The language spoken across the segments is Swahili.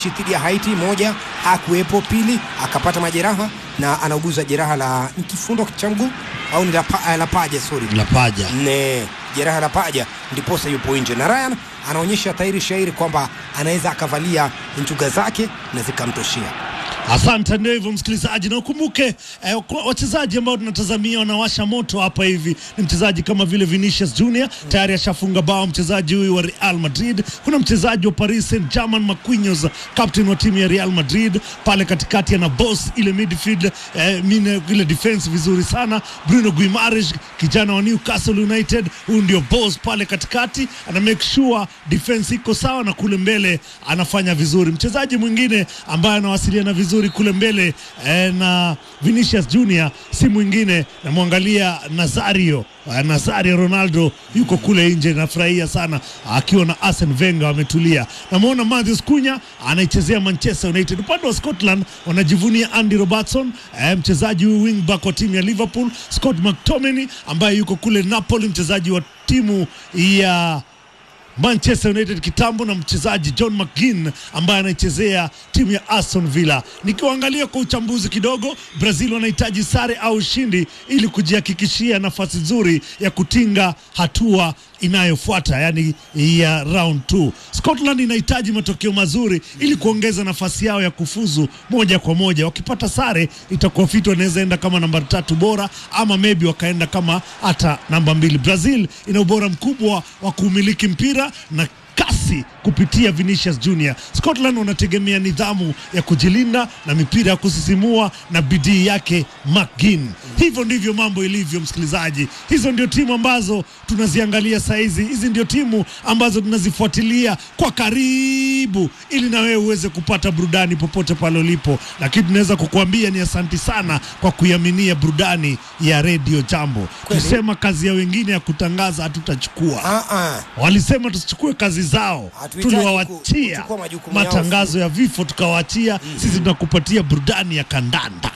dhidi ya Haiti, moja hakuwepo, pili akapata majeraha na anauguza jeraha la kifundo cha mguu au ni la, pa, la paja sorry, la paja ne jeraha la paja, ndiposa yupo nje, na Ryan anaonyesha tairi shairi kwamba anaweza akavalia nchuga zake na zikamtoshea. Asante. Ndio hivyo msikilizaji, na ukumbuke eh, wachezaji ambao tunatazamia wanawasha moto hapa hivi ni mchezaji kama vile Vinicius Junior tayari ashafunga bao, mchezaji huyu wa Real Madrid. Kuna mchezaji wa Paris Saint-Germain Marquinhos, captain wa timu ya Real Madrid, pale katikati ana boss ile midfield eh, mine ile defense vizuri sana. Bruno Guimaraes kijana wa Newcastle United, huyu ndio boss pale katikati, ana make sure defense iko sawa, na kule mbele anafanya vizuri. Mchezaji mwingine ambaye anawasiliana vizuri kule mbele eh, na Vinicius Junior si mwingine, namwangalia Nazario eh, Nazario Ronaldo yuko kule nje, nafurahia sana akiwa na Arsene Wenger wametulia. Namwona Matheus Cunha anaichezea Manchester United. Upande wa Scotland wanajivunia Andy Robertson eh, mchezaji huyu wingback wa timu ya Liverpool, Scott McTominay ambaye yuko kule Napoli, mchezaji wa timu ya Manchester United kitambo na mchezaji John McGinn ambaye anaichezea timu ya Aston Villa. Nikiwaangalia kwa uchambuzi kidogo, Brazil wanahitaji sare au ushindi ili kujihakikishia nafasi nzuri ya kutinga hatua inayofuata yani ya round 2. Scotland inahitaji matokeo mazuri ili kuongeza nafasi yao ya kufuzu moja kwa moja. Wakipata sare itakuwa fiti, wanaweza enda kama namba tatu bora ama maybe wakaenda kama hata namba mbili. Brazil ina ubora mkubwa wa kuumiliki mpira na kasi kupitia Vinicius Junior. Scotland wanategemea nidhamu ya kujilinda na mipira ya kusisimua na bidii yake McGinn. Hivyo ndivyo mambo ilivyo, msikilizaji. Hizo ndio timu ambazo tunaziangalia saizi, hizi ndio timu ambazo tunazifuatilia kwa karibu, ili na wewe uweze kupata burudani popote pale ulipo. Lakini tunaweza kukuambia ni asanti sana kwa kuiaminia burudani ya Radio Jambo. Kweli. Tusema kazi ya wengine ya kutangaza hatutachukua. Ah, ah. Walisema tusichukue kazi zao, Hatuhitaji ku- tuliwawachia kuchukua majukumu yao. matangazo ya vifo tukawaachia. Sisi tunakupatia burudani ya kandanda.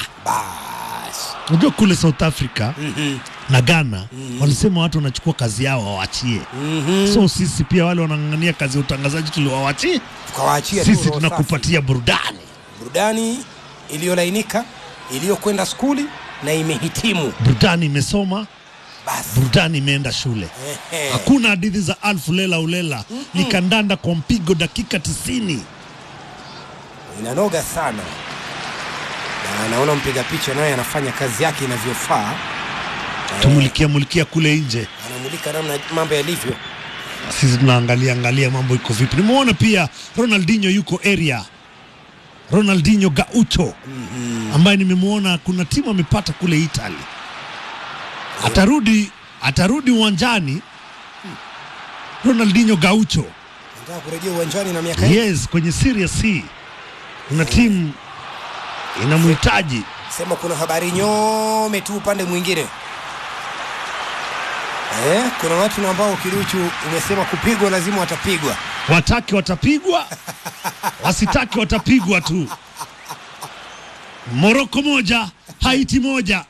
Basi. Unajua kule South Africa Mhm. na Ghana walisema watu wanachukua kazi yao wawachie. Mhm. So sisi pia wale wanang'ang'ania kazi ya utangazaji tuliwawachie, Tukawaachia tu sisi roho safi. tunakupatia burudani. burudani iliyolainika iliyokwenda skuli na imehitimu. Burudani imesoma, Basi burudani imeenda shule. Ehe. Hakuna hadithi za alfu lela ulela, ni kandanda kwa mpigo dakika tisini. inanoga sana, na naona mpiga picha naye anafanya kazi yake inavyofaa. Eh, Tumulikia mulikia kule nje anamulika namna mambo yalivyo. sisi tunaangalia angalia mambo iko vipi. Nimeona pia Ronaldinho yuko area, Ronaldinho Gaucho ambaye nimemwona kuna timu amepata kule Italy, atarudi atarudi uwanjani. Ronaldinho Gaucho, Nataka kurejea uwanjani na miaka hii. yes, kwenye Serie C kuna timu inamhitaji. Sema kuna habari nyome tu upande mwingine. Eh, kuna watu na ambao kiduchu umesema kupigwa lazima watapigwa. Wataki watapigwa, wasitaki watapigwa tu. Moroko moja Haiti moja.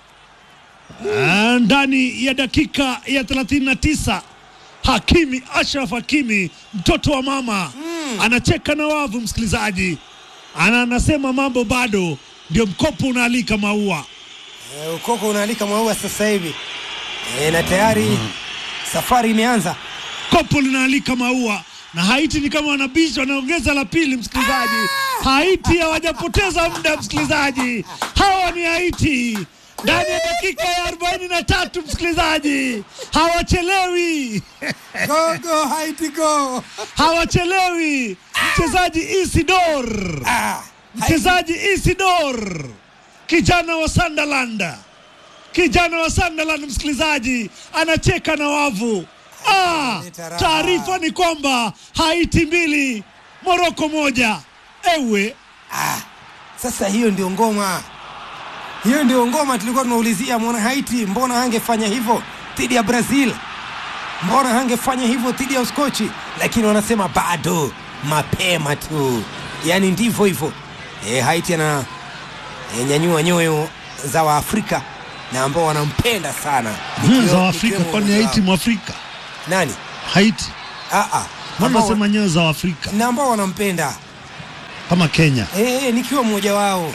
Ah, ndani ya dakika ya 39 Hakimi Ashraf Hakimi mtoto wa mama anacheka na wavu, msikilizaji, ana anasema mambo bado, ndio mkopo unaalika maua. Eh, ukoko unaalika maua sasa hivi. Eh, na tayari safari imeanza. kopo linaalika maua na Haiti ni kama wanabisha, wanaongeza la pili. Msikilizaji, Haiti hawajapoteza muda. Msikilizaji, hawa ni Haiti ndani ya dakika ya arobaini na tatu. Msikilizaji, hawachelewi, Go go Haiti go. hawachelewi. Mchezaji Isidor, Ah, mchezaji Isidor, kijana wa Sunderland, kijana wa Sunderland, msikilizaji, anacheka na wavu. Ah, taarifa ni kwamba Haiti mbili Moroko moja. Ewe Ah, sasa hiyo ndio ngoma, hiyo ndio ngoma tulikuwa tunaulizia. Mwana Haiti mbona hangefanya hivyo dhidi ya Brazil? Mbona hangefanya hivyo dhidi ya Uskochi? Lakini wanasema bado mapema tu, yaani ndivyo hivyo. E, Haiti ana e, nyanyua nyoyo za Waafrika na ambao wanampenda sana hmm, Nikiwa- za Afrika, nikiwemo kwani mmoja Haiti wao. Mwafrika? nani? Haiti Ah, ah, mbona ambao- nasema nyoyo za Afrika? na ambao wanampenda kama Kenya. eh, nikiwa mmoja wao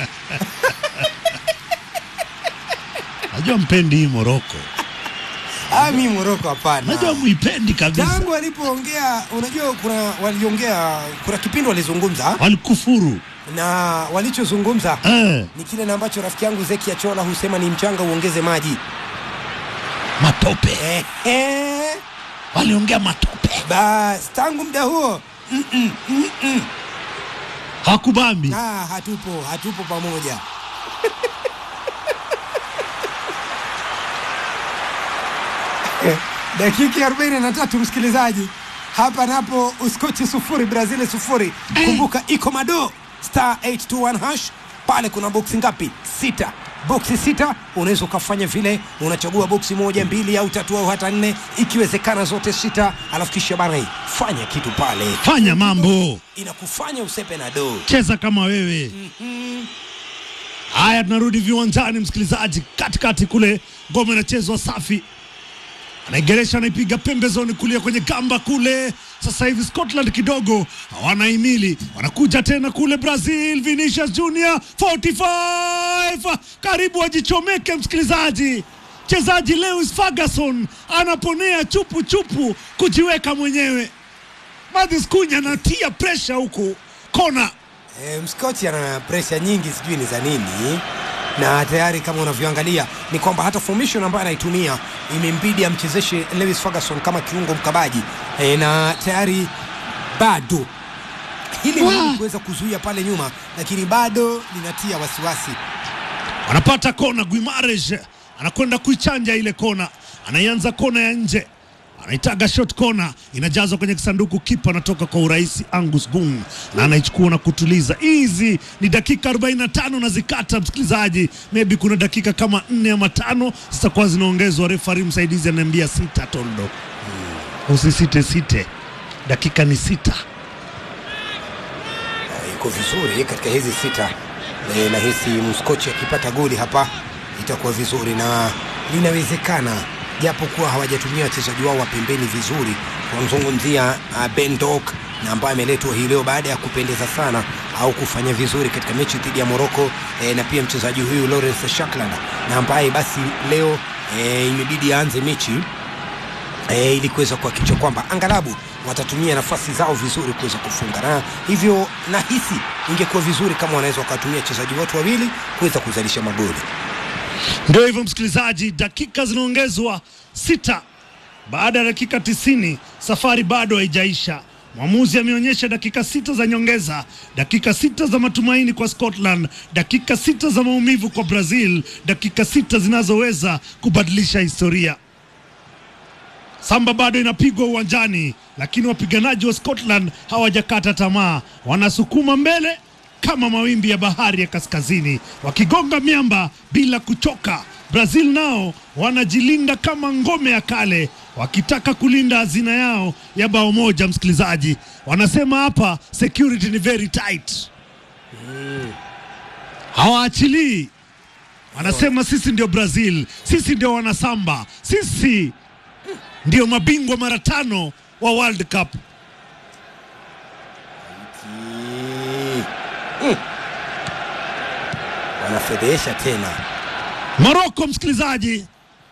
Najua mpendi hii Moroko, ah, mi Moroko hapana. najua muipendi kabisa, tangu alipoongea, unajua kuna waliongea, kuna kipindi walizungumza walikufuru na walichozungumza eh, ni kile na ambacho rafiki yangu Zeki Achola husema ni mchanga uongeze maji. matope, Ehe, waliongea matope, bas tangu muda huo hakubambi. ah, hatupo hatupo pamoja. Eh, dakika ya 43 msikilizaji, hapa napo Uskochi sufuri Brazil sufuri. Kumbuka iko mado star 821 hash pale, kuna boksi ngapi? Sita. Boksi sita, unaweza ukafanya vile, unachagua boksi moja, mbili au tatu au hata nne, ikiwezekana zote sita, alafu kisha bana, hii, fanya kitu pale, Fanya mambo, inakufanya usepe na do. cheza kama wewe. Haya, tunarudi viwanjani, msikilizaji. Katikati kule ngoma inachezwa safi, anaigeresha anaipiga pembezoni kulia kwenye gamba kule. Sasa hivi Scotland kidogo hawanahimili, wanakuja tena kule Brazil. Vinicius Junior 45 karibu wajichomeke, msikilizaji. Mchezaji Lewis Ferguson anaponea chupu chupu kujiweka mwenyewe. Mathis Cunha anatia presha huku kona E, mskochi ana presha nyingi, sijui ni za nini, na tayari kama unavyoangalia ni kwamba hata formation ambayo anaitumia imembidi amchezeshe Lewis Ferguson kama kiungo mkabaji e, na tayari bado hili Wa! ni kuweza kuzuia pale nyuma, lakini bado linatia wasiwasi. wanapata kona. Guimares anakwenda kuichanja ile kona, anaianza kona ya nje, anaitaga shot kona, inajazwa kwenye kisanduku, kipa anatoka kwa urahisi Angus Gung na anaichukua na kutuliza. Hizi ni dakika 45 na zikata, msikilizaji, maybe kuna dakika kama nne ama tano zitakuwa zinaongezwa. Refari msaidizi anaambia sita, Toldo, usisite site, dakika ni sita. Eh, iko vizuri katika hizi sita e, nahisi mskochi akipata goli hapa itakuwa vizuri na linawezekana japo kuwa hawajatumia wachezaji wao wa pembeni vizuri tunamzungumzia uh, Ben Doak na ambaye ameletwa hii leo baada ya kupendeza sana au kufanya vizuri katika mechi dhidi ya Morocco e, na pia mchezaji huyu Lawrence Shakland na ambaye basi leo e, imebidi aanze mechi e, ili kuweza kuhakikisha kwamba angalabu watatumia nafasi zao vizuri kuweza kufunga, na hivyo nahisi ingekuwa vizuri kama wanaweza wakatumia wachezaji wote wawili kuweza kuzalisha magoli. Ndio hivyo msikilizaji, dakika zinaongezwa sita baada ya dakika tisini. Safari bado haijaisha. Mwamuzi ameonyesha dakika sita za nyongeza, dakika sita za matumaini kwa Scotland, dakika sita za maumivu kwa Brazil, dakika sita zinazoweza kubadilisha historia. Samba bado inapigwa uwanjani, lakini wapiganaji wa Scotland hawajakata tamaa, wanasukuma mbele kama mawimbi ya bahari ya kaskazini, wakigonga miamba bila kuchoka. Brazil nao wanajilinda kama ngome ya kale, wakitaka kulinda hazina yao ya bao moja. Msikilizaji, wanasema hapa security ni very tight, hawaachilii. Wanasema sisi ndio Brazil, sisi ndio wanasamba, sisi ndio mabingwa mara tano wa World Cup. Mm. Mm. Wanafedhesha tena. Moroko, msikilizaji,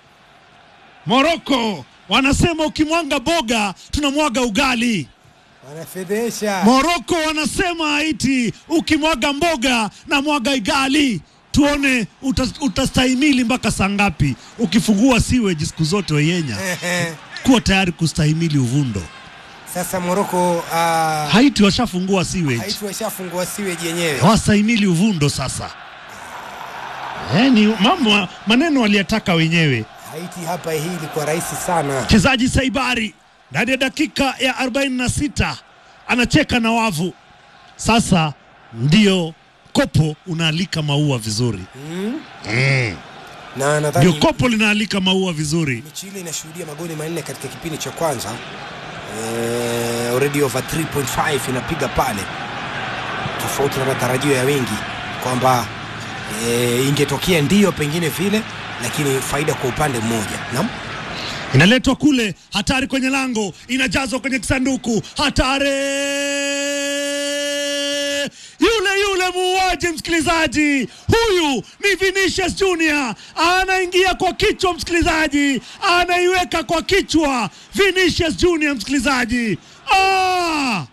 Moroko wanasema ukimwaga boga tunamwaga ugali. Wanafedhesha. Moroko wanasema Haiti ukimwaga mboga na mwaga igali. Tuone uta, utastahimili mpaka saa ngapi? Ukifungua siweji siku zote weyenya, Ehe. kuwa tayari kustahimili uvundo. Sasa Moroko uh, Haiti washafungua siweji, Haiti washafungua siweji yenyewe. hawastahimili uvundo sasa. Eh, ni mambo maneno waliyataka wenyewe. Haiti hapa hii ilikuwa rahisi sana. Mchezaji Saibari ndani ya dakika ya 46 anacheka na wavu. Sasa ndio kopo unaalika maua vizuri, Na ndio nadhani kopo linaalika maua vizuri. mechi ile inashuhudia magoli manne katika kipindi cha kwanza. Eh, already over 3.5 inapiga pale, tofauti na matarajio ya wengi kwamba eh, ingetokea ndiyo pengine vile, lakini faida kwa upande mmoja. Naam. Inaletwa kule, hatari kwenye lango, inajazwa kwenye kisanduku, hatari Nasemaje msikilizaji? Huyu ni Vinicius Junior, anaingia kwa kichwa msikilizaji, anaiweka kwa kichwa Vinicius Junior msikilizaji. Ah!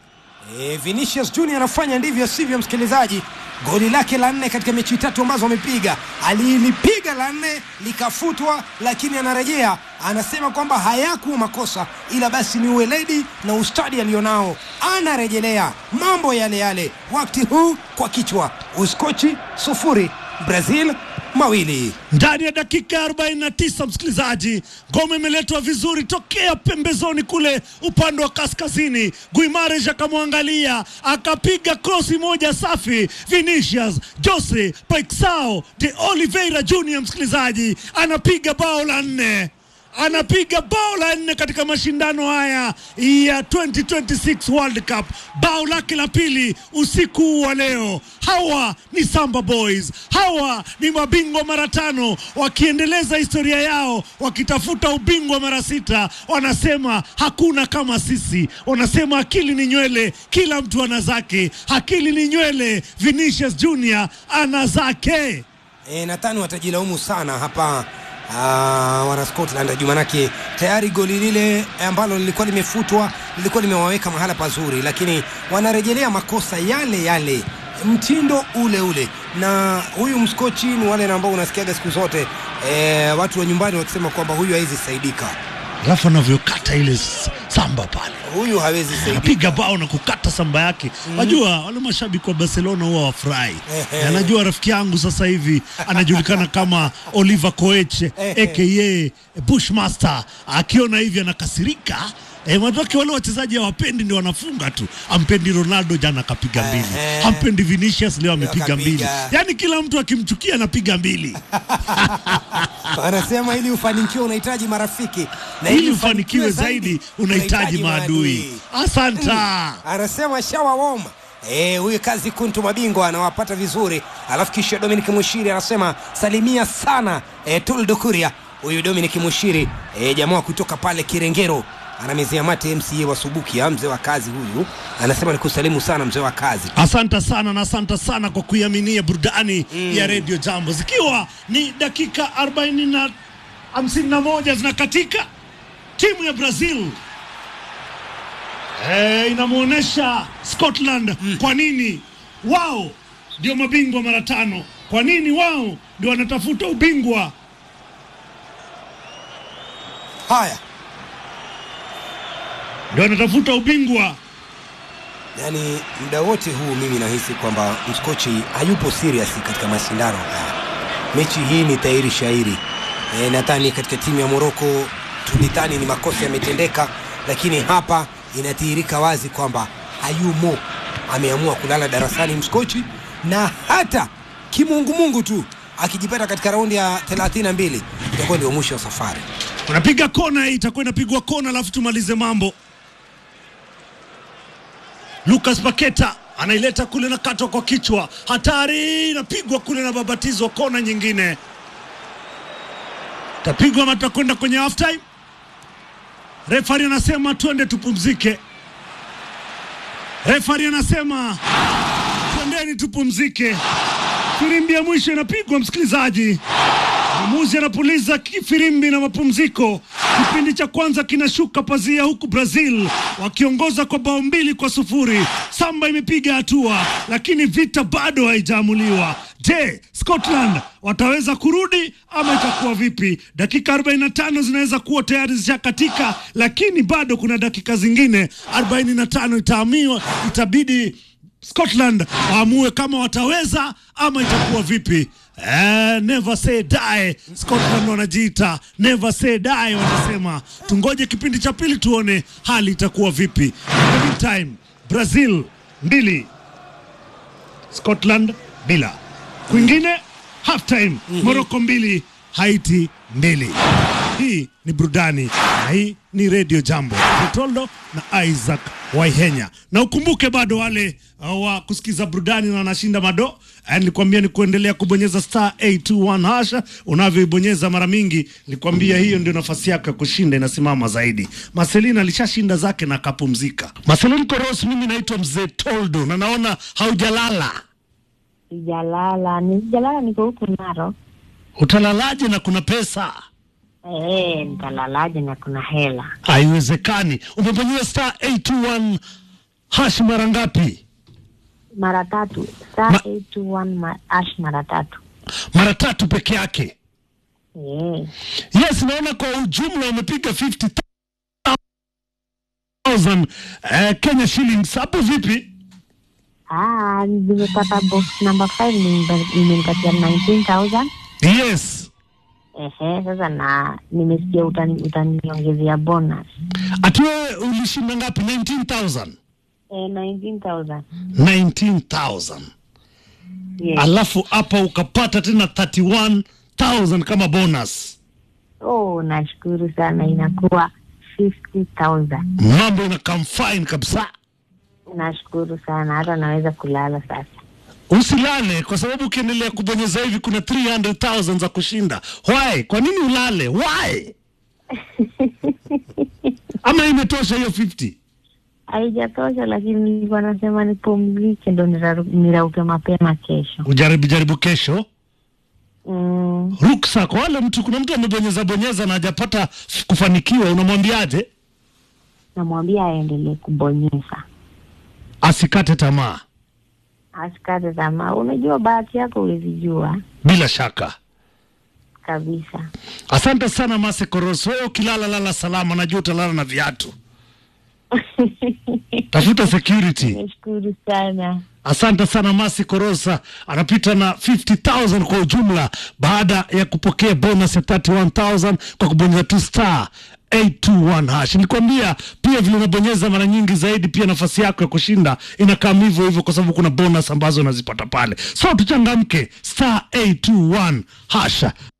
E, Vinicius Junior anafanya ndivyo sivyo, msikilizaji. Goli lake la nne katika mechi tatu ambazo amepiga, alilipiga la nne likafutwa, lakini anarejea anasema kwamba hayakuwa makosa, ila basi ni uweledi na ustadi alionao. Anarejelea mambo yale yale, wakati huu kwa kichwa. Uskochi sufuri, Brazil mawili. ndani ya dakika ya 49 msikilizaji, ngome imeletwa vizuri tokea pembezoni kule upande wa kaskazini. Guimares akamwangalia akapiga krosi moja safi. Vinicius Jose Paixao de Oliveira Junior, msikilizaji, anapiga bao la nne anapiga bao la nne katika mashindano haya ya 2026 World Cup, bao lake la pili usiku wa leo. Hawa ni Samba Boys, hawa ni mabingwa mara tano, wakiendeleza historia yao, wakitafuta ubingwa mara sita. Wanasema hakuna kama sisi, wanasema akili ni nywele, kila mtu ana zake. Akili ni nywele, Vinicius Junior ana zake. E, nadhani watajilaumu sana hapa ah, wana Scotland juu manake tayari goli lile ambalo lilikuwa limefutwa lilikuwa limewaweka mahala pazuri, lakini wanarejelea makosa yale yale, mtindo ule ule. Na huyu mskochi ni wale ambao unasikiaga siku zote e, watu wa nyumbani wakisema kwamba huyu hawezi saidika, Alafu anavyokata ile s- samba pale huyu hawezi saidika. anapiga bao na kukata samba yake. Wajua wale mashabiki wa Barcelona huwa wafurahi. Ehe. Na Najua rafiki yangu sasa hivi anajulikana kama Oliver Koeche aka Bushmaster, akiona hivi anakasirika. E, wake wale wachezaji hawapendi ndio wanafunga tu. Ampendi Ronaldo jana akapiga mbili, Ehe. ampendi Vinicius leo amepiga akapiga. mbili. Yaani kila mtu akimchukia anapiga mbili. Wanasema ili ufanikiwe unahitaji marafiki na Ili ufanikiwe zaidi unahitaji maadui. Asanta. anasema shawa wom Eh, huyu kazi kuntu mabingwa anawapata vizuri, alafu kisha Dominic Mushiri anasema salimia sana eh, Tuldo Kuria. Huyu Dominic Mushiri eh, jamaa kutoka pale Kirengero anamezea mate MCA wa Subukia, mzee wa kazi huyu, anasema nikusalimu sana mzee wa kazi. Asante sana na asante sana kwa kuiaminia burudani ya Radio Jambo, zikiwa ni dakika 40 na 51 zinakatika, timu ya Brazil e, inamwonyesha Scotland kwa nini wao ndio mabingwa mara tano, kwa nini wao ndio wanatafuta ubingwa. Haya, Ndio wanatafuta ubingwa. yani muda wote huu mimi nahisi kwamba mskochi hayupo serious katika mashindano haya. Mechi hii ni tairi shairi. E, nadhani katika timu ya Moroko tulidhani ni makosa yametendeka, lakini hapa inadhihirika wazi kwamba hayumo, ameamua kulala darasani mskochi, na hata kimungumungu tu akijipata katika raundi ya 32 itakuwa ndio mwisho wa safari. Unapiga kona hii, itakuwa inapigwa kona, alafu tumalize mambo. Lucas Paketa anaileta kule na katwa kwa kichwa, hatari, inapigwa kule na babatizwa, kona nyingine tapigwa ama tutakwenda kwenye half time. Refari anasema twende tupumzike. Refari anasema twendeni tupumzike. Firimbi ya mwisho inapigwa, msikilizaji. Mwamuzi anapuliza kifirimbi na mapumziko. Kipindi cha kwanza kinashuka pazia, huku Brazil wakiongoza kwa bao mbili kwa sufuri. Samba imepiga hatua, lakini vita bado haijaamuliwa. Je, Scotland wataweza kurudi ama itakuwa vipi? Dakika 45 zinaweza kuwa tayari zishakatika, lakini bado kuna dakika zingine 45 itaamiwa, itabidi Scotland waamue kama wataweza ama itakuwa vipi. Eh, never say die. Scotland wanajiita never say die, wanasema tungoje kipindi cha pili tuone hali itakuwa vipi. In the meantime, Brazil mbili Scotland bila. Kwingine half time Morocco mbili Haiti mbili. Hii ni burudani na hii ni Radio Jambo. Vitoldo na Isaac Waihenya, na ukumbuke bado wale uh, wa kusikiza burudani na wanashinda mado. Eh, Nilikwambia ni kuendelea kubonyeza star 821 hasha. Unavyoibonyeza mara mingi, nilikwambia hiyo ndio nafasi yako ya kushinda inasimama zaidi. Marcelina alishashinda zake na akapumzika. Marcelin Koros, mimi naitwa mzee Toldo na naona haujalala. sijalala, ni sijalala, niko huku Naro. Utalalaje na kuna pesa? Eh, nitalalaje na kuna hela? Haiwezekani. Umebonyeza star 821 hash mara ngapi? Mara tatu star Ma- 821 ma ash mara tatu. Mara tatu peke yake. Eh, Yes, naona kwa ujumla umepiga 50,000 eh, Kenya shillings. Hapo vipi? ah, nimepata box number 5 nimenipa- imenipatia 19000 Yes. Ehe, sasa na nimesikia utani- utaniongezea bonus Ati wewe ulishinda ngapi? 19,000. eh, 19000 19,000. yes. Alafu hapa ukapata tena 31,000 kama bonus. Oh, nashukuru sana, inakuwa 50000 Mambo ina come fine kabisa. Nashukuru sana, hata naweza kulala sasa. Usilale kwa sababu ukiendelea kubonyeza hivi kuna 300,000 za kushinda. Why? Kwa nini ulale? Why? Ama imetosha hiyo 50? Haijatosha, lakini nilikuwa nasema nipumzike ndo niraru- nirauke mapema kesho. Ujaribu jaribu kesho. Mm, Ruksa kwa wale mtu, kuna mtu amebonyeza bonyeza na hajapata f- kufanikiwa, unamwambiaje? namwambia aendelee kubonyeza, Asikate tamaa, asikate tamaa. Unajua bahati yako huwezijua bila shaka. kabisa. Asante sana Mase Koros, wewe ukilala lala salama, najua utalala na viatu. Tafuta security. Nashukuru sana. Asante sana Masi Korosa, anapita na 50,000 kwa ujumla baada ya kupokea bonus ya 31,000 kwa kubonyeza tu star 821 hash. Nilikwambia pia vile unabonyeza mara nyingi zaidi, pia nafasi yako ya kushinda inakaa hivyo hivyo, kwa sababu kuna bonus ambazo unazipata pale. So tuchangamke, star 821 hasha.